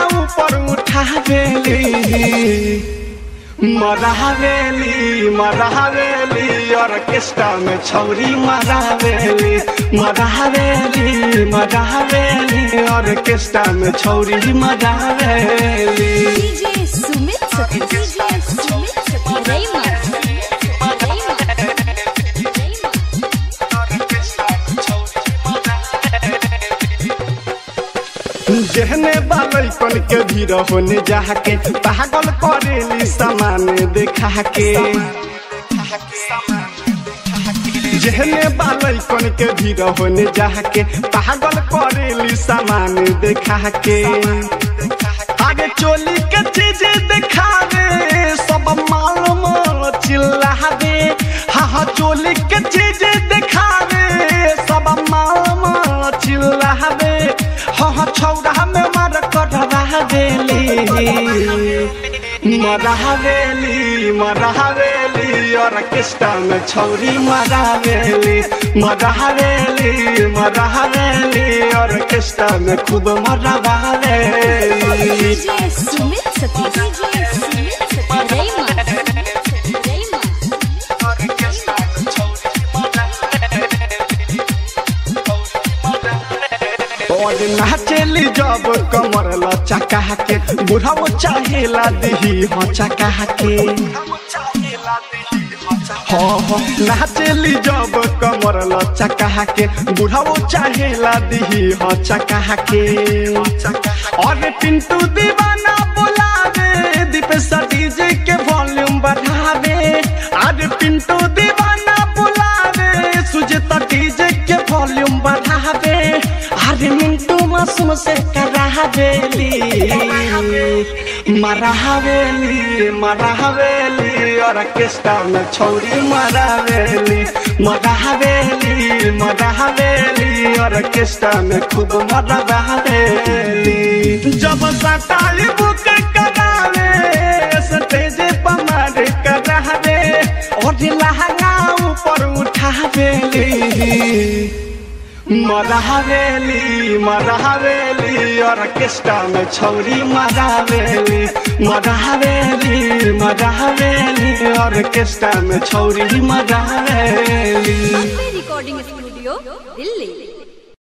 ऊपर उठावेली मरावेली मरावेली ऑर्केस्ट्रा में छौरी मरावेली मरावेली मरावेली ऑर्केस्ट्रा में छौरी मरावेली डीजे सुमित सती डीजे सुमित सती रईमा जहने बालैकन के भीड़ होने जाके पागल करेली सामान देखा के जहने बालैकन के भीड़ होने जाके पागल करेली सामान देखा के आगे चोली के चीज देखा दे सब माल माल चिल्ला दे हाँ हाँ चोली के चीज देखा दे सब माल माल चिल्ला दे हाँ हाँ छौड़ा में मार कटवा देली मरावेली मरावेली ऑर्केस्ट्रा में छौरी मरावेली मरावेली मरावेली ऑर्केस्ट्रा में खूब मरावेली डीजे सुमित सती डीजे सुमित सती रईमा और नाचेली जब कमर लचका के बुढ़ाओ चाहेला दही हो चका के हाँ हाँ नाचेली जब कमर लचका के बुढ़ाओ चाहेला दही हो चका के और पिंटू दीवाना बोलावे दीपेश डीजे के वॉल्यूम बढ़ावे और पिंटू दीवाना बोलावे सुजता डीजे के वॉल्यूम बढ़ावे अरे मिंटू मासूम से करावेली मरावेली मरावेली ऑर्केस्ट्रा में छौरी मरावेली मरावेली मरावेली ऑर्केस्ट्रा में खूब मरावेली जब सटाई बुक करावे स्टेज पर मार करावे और लहंगा ऊपर उठावेली मरावेली मरावेली ऑर्केस्ट्रा में छौरी मरावेली मरावेली मरावेली ऑर्केस्ट्रा में छौरी मरावेली अम्बे रिकॉर्डिंग स्टूडियो दिल्ली